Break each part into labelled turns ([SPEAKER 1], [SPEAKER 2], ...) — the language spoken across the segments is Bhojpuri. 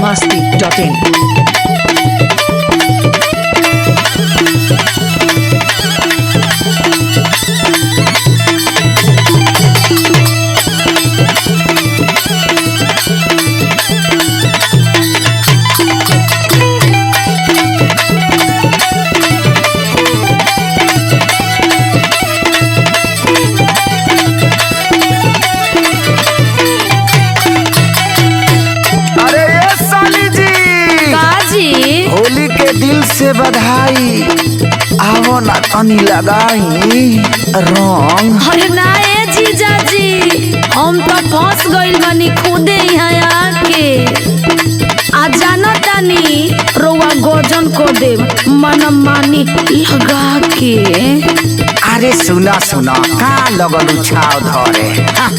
[SPEAKER 1] biharmasti.in
[SPEAKER 2] अरे ये साली जी
[SPEAKER 3] काजी
[SPEAKER 2] होली के दिल से बधाई आवो ना तनी लगाई रंग
[SPEAKER 3] अरे ना ए जीजाजी हम तो फंस गइल बानी खुदे यहाँ आके आ जाना तानी रोवा गोजन को दे मन मानी लगा के
[SPEAKER 2] अरे सुना सुना का लगल छाव धरे हा।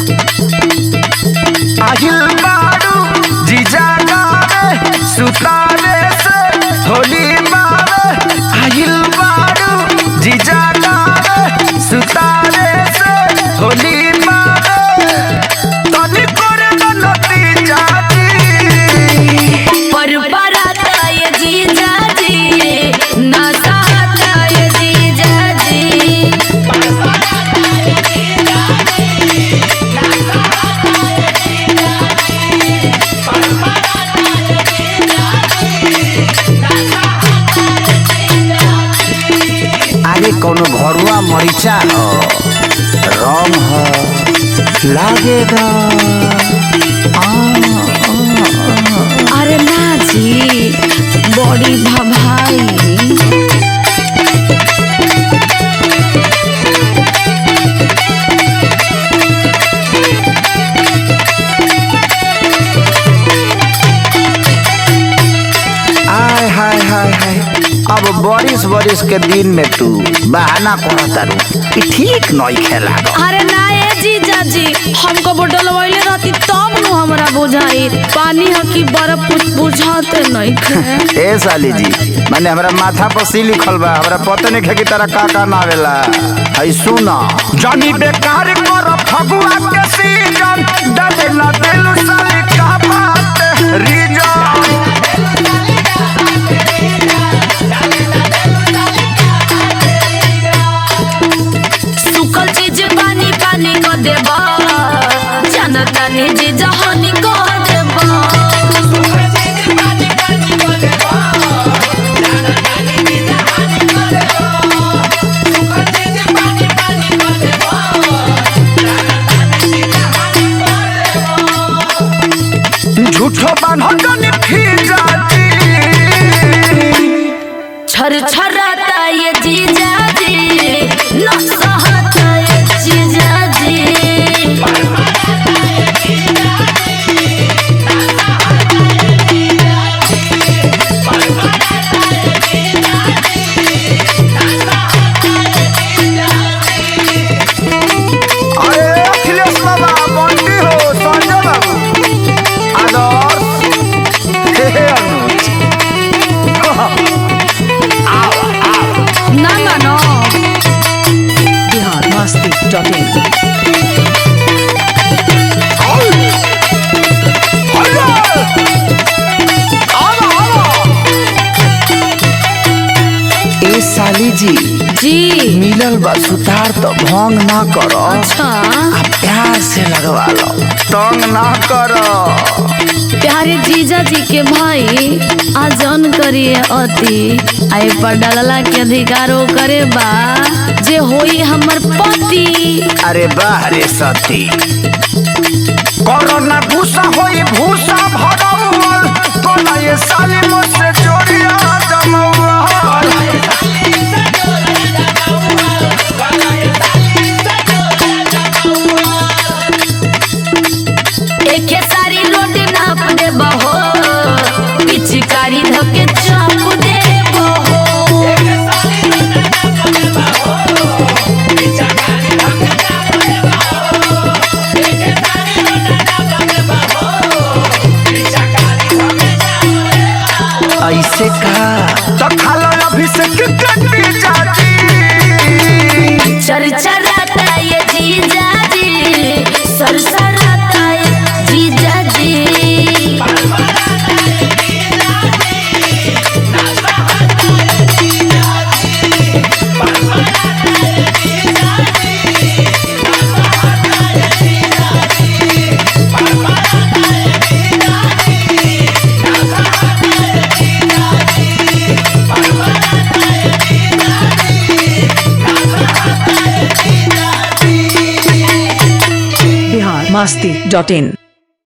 [SPEAKER 2] আহিल बारू जीजा गावे सुतावे से होली मावे আহিल बारू जीजा गावे सुतावे से होली मावे तनी करे नती जाती
[SPEAKER 3] पर बराता ये जीजाजी ना सहता ये जीजाजी
[SPEAKER 2] आगे कोनो घरुआ मरीचा हो रंग हो लागेगा आ,
[SPEAKER 3] अरे ना जी बड़ी भभाई
[SPEAKER 2] आय हाय हाय हाय अब बारिश बारिश के दिन में तू बहाना करत तारू कि ठीक नई खेला
[SPEAKER 3] अरे ना ए जीजाजी हमको बोतल वैले रहती तब नु हमरा बुझाई पानी ह कि बर्फ कुछ बुझाते नहीं खे
[SPEAKER 2] ए साली जी माने हमरा माथा पर सी लिखल बा हमरा पता नहीं है कि तारा का का नावेला है सुना जानी बेकार कर फगुआ के सीजन डाले ना दिल साली का बात रीजन
[SPEAKER 3] सुखल चीज पानी पानी को देबा जनता ने जी जहानी को देबा
[SPEAKER 2] झूठो बान्हो जानी फिर जाती
[SPEAKER 3] छर छराता ये जीजाजी न सहता ये जीजाजी
[SPEAKER 2] अरे अखिलेश बाबा बंटी हो संजय बाबू आदर्श हे हे अनुज
[SPEAKER 3] ना मानो
[SPEAKER 1] biharmasti.in
[SPEAKER 2] ए साली जी
[SPEAKER 3] जी
[SPEAKER 2] मिलल बा सुतार तो भंग ना करो
[SPEAKER 3] अच्छा
[SPEAKER 2] आ प्यार से लगवा लो तंग ना करो
[SPEAKER 3] प्यारे जीजा जी के भाई आजन करिए अति आई पर डालला के अधिकारो करे बा जे होई हमर पति
[SPEAKER 2] अरे बाह रे सती कोरोना भूसा होई भूसा भरौल तोला ये साली मुझसे जोड़िया जमौल
[SPEAKER 3] एके सारी रोटी नाप दे बहो पिचकारी धके चाप दे बहो
[SPEAKER 2] ऐसे का तो खालो अभिषेक कटी जाती
[SPEAKER 3] चर चराता ये जीजा जी सरसराता ये जीजा
[SPEAKER 1] masti.in.